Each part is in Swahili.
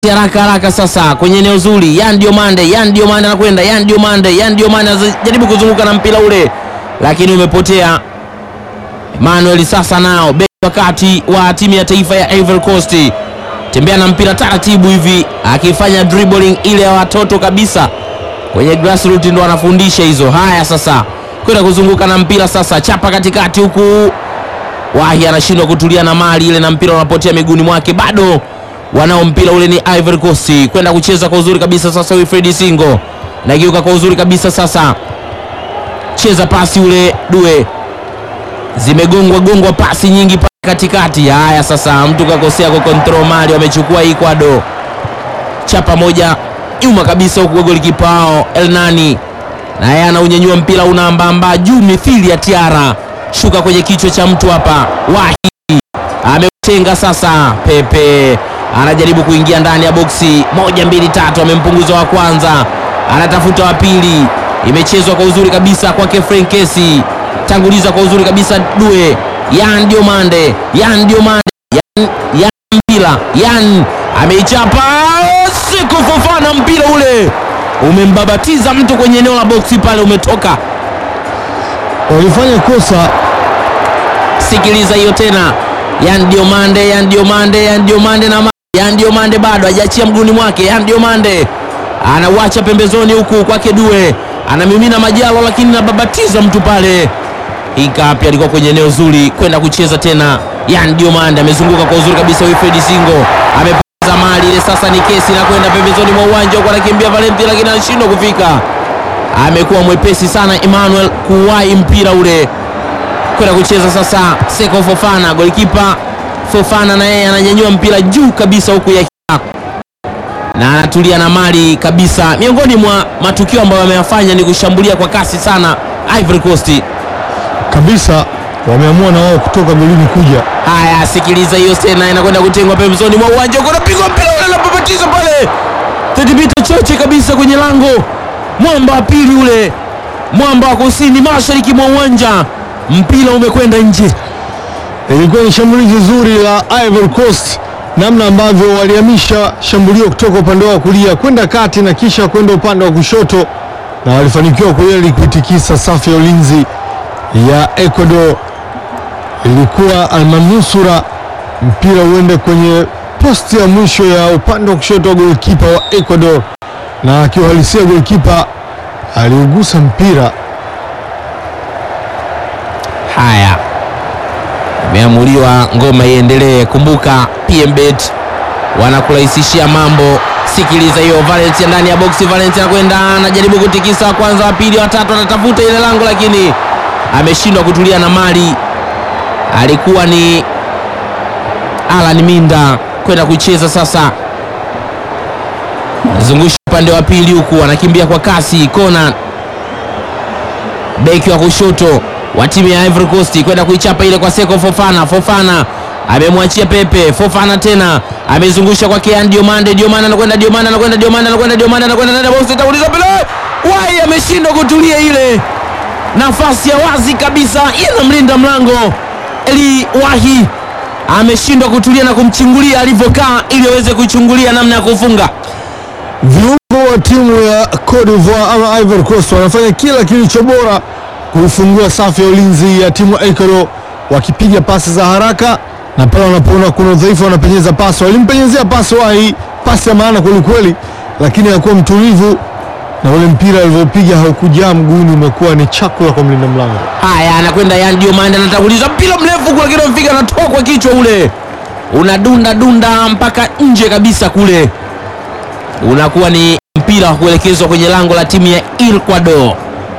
haraka haraka sasa kwenye eneo zuri. Yan Diomande, Yan Diomande anakwenda, Yan Diomande, Yan Diomande anajaribu kuzunguka na mpira ule, lakini umepotea. Emmanuel sasa nao beki wakati wa timu ya taifa ya Ivory Coast, tembea na mpira taratibu hivi, akifanya dribbling ile ya watoto kabisa kwenye grassroots, ndo anafundisha hizo. Haya sasa kwenda kuzunguka na mpira sasa, chapa katikati huku Wahi anashindwa kutulia na mali ile, na mpira unapotea miguuni mwake. Bado wanao mpira ule, ni Ivory Coast kwenda kucheza kwa uzuri kabisa sasa. Wilfred Singo nageuka kwa uzuri kabisa sasa, cheza pasi ule Due, zimegongwa gongwa pasi nyingi pale katikati. Haya sasa, mtu kakosea ku control mali, wamechukua Ecuador, chapa moja nyuma kabisa huku golikipa wao Elnani naye anaunyanyua mpira unaambamba juu mithili ya tiara shuka kwenye kichwa cha mtu hapa. Wahi ameutenga sasa. Pepe anajaribu kuingia ndani ya boksi, moja mbili tatu, amempunguza wa kwanza, anatafuta wa pili. Imechezwa kwa uzuri kabisa kwake Frenkesi, tanguliza kwa uzuri kabisa Due. Yan Diomande, Yan Diomande, Yan, Yan mpira, Yan ameichapa siku Fofana, mpira ule umembabatiza mtu kwenye eneo la boksi pale, umetoka walifanya kosa. Sikiliza hiyo tena, Yan Diomande, Yan Diomande, Yan Diomande na Yan Diomande bado hajaachia mguuni mwake. Yan Diomande anauacha pembezoni huku kwake Due, anamimina Majalo, lakini nababatiza mtu pale. Ikapi alikuwa kwenye eneo zuri kwenda kucheza tena. Yan Diomande amezunguka kwa uzuri kabisa, Wilfred Singo amepoteza mali ile, sasa ni kesi na kwenda pembezoni mwa uwanja huko, anakimbia Valenti, lakini anashindwa kufika. Amekuwa mwepesi sana Emmanuel kuwahi mpira ule kwenda kucheza sasa. Seko Fofana, golikipa Fofana na yeye ananyanyua mpira juu kabisa huku ya na anatulia na mali kabisa. Miongoni mwa matukio ambayo wameyafanya ni kushambulia kwa kasi sana Ivory Coast. kabisa wameamua na wao kutoka golini kuja. Haya, sikiliza hiyo tena, inakwenda kutengwa pembezoni mwa uwanja huko, napigwa mpira ule unapopatiza pale, thibiti choche kabisa kwenye lango, mwamba wa pili ule, mwamba wa kusini mashariki mwa uwanja, mpira umekwenda nje. Ilikuwa ni shambulizi zuri la Ivory Coast, namna ambavyo walihamisha shambulio kutoka upande wa kulia kwenda kati na kisha kwenda upande wa kushoto, na walifanikiwa kweli kuitikisa safu ya ulinzi ya Ecuador. Ilikuwa almanusura mpira uende kwenye posti ya mwisho ya upande wa kushoto wa golikipa wa Ecuador, na akiuhalisia golikipa aliugusa mpira Haya, imeamuliwa ngoma iendelee. Kumbuka PMBet wanakurahisishia mambo. Sikiliza hiyo, Valencia ndani ya boksi. Valencia anakwenda anajaribu kutikisa, wa kwanza, wa pili, wa tatu, anatafuta ile lango, lakini ameshindwa kutulia na mali. Alikuwa ni Alan Minda kwenda kucheza sasa, zungusha upande wa pili huku, anakimbia kwa kasi. Conan beki wa kushoto wa timu ya Ivory Coast kwenda kuichapa ile kwa Seko Fofana. Fofana amemwachia Pepe. Fofana tena amezungusha kwa Kean Diomande. Diomande anakwenda, Diomande anakwenda, Diomande anakwenda, Diomande anakwenda ndani ya box, itauliza pale. Wai ameshindwa kutulia ile nafasi ya wazi kabisa, inamlinda mlango. Eli Wahi ameshindwa kutulia na kumchungulia alivyokaa ili aweze kuchungulia namna ya kufunga. Viungo wa timu ya Cote d'Ivoire ama Ivory Coast wanafanya kila kilicho bora kuifungua safu ya ulinzi ya timu ya Ecuador, wakipiga pasi za haraka na pale wanapoona kuna udhaifu wanapenyeza pasi. Walimpenyezea pasi Wahi, pasi ya maana kwelikweli, lakini hakuwa mtulivu na ule mpira alivyopiga haukujaa mguuni, umekuwa ni chakula kwa mlinda mlango. Haya, anakwenda Yan Diomande, anatanguliza mpira mrefu kule, lakini mfika anatoa kwa kichwa ule, unadunda dunda mpaka nje kabisa kule, unakuwa ni mpira wa kuelekezwa kwenye lango la timu ya Ecuador.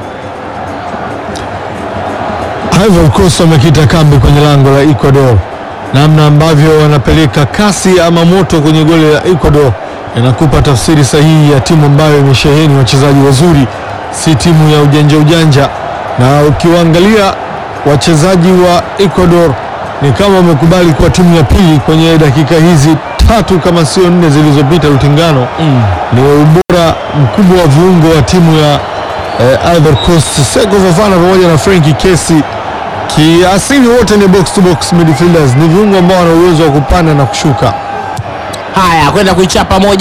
Ivory Coast wamekita kambi kwenye lango la Ecuador. Namna ambavyo wanapeleka kasi ama moto kwenye goli la Ecuador inakupa tafsiri sahihi ya timu ambayo imesheheni wachezaji wazuri, si timu ya ujanja ujanja. Na ukiwaangalia wachezaji wa Ecuador ni kama wamekubali kuwa timu ya pili kwenye dakika hizi tatu kama sio nne zilizopita. Lutengano ni ubora mkubwa wa viungo wa timu ya eh, Ivory Coast. Seko Fofana pamoja na Frenkie Kesi kiasili wote ni box to box midfielders, ni viungo ambao wana uwezo wa kupanda na kushuka. Haya, kwenda kuichapa moja